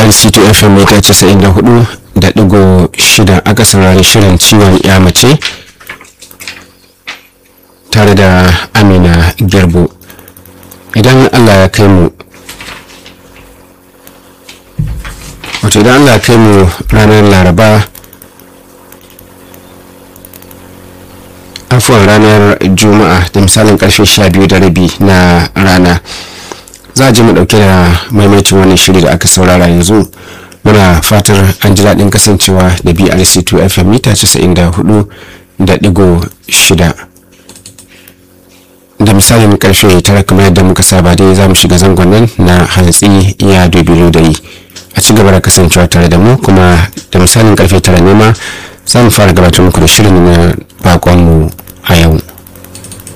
brc to fm mita casa'in da hudu da digo shida aka saurari shirin ciwon ya mace tare da amina gerbo idan allah ya kai mu wato idan allah ya kai mu ranar laraba afuwan ranar juma'a da misalin karfe sha biyu da rabi na rana za a ji mu dauke da maimaitin wannan shiri da aka saurara yanzu muna fatar an ji daɗin kasancewa da brc 2 fm mita 94 da digo shida da misalin karfe tara kamar yadda muka saba dai za mu shiga zangon nan na hantsi ya dubi da yi a ci gaba da kasancewa tare da mu kuma da misalin karfe tara ne ma za mu fara gabatar muku da shirin na bakonmu a yau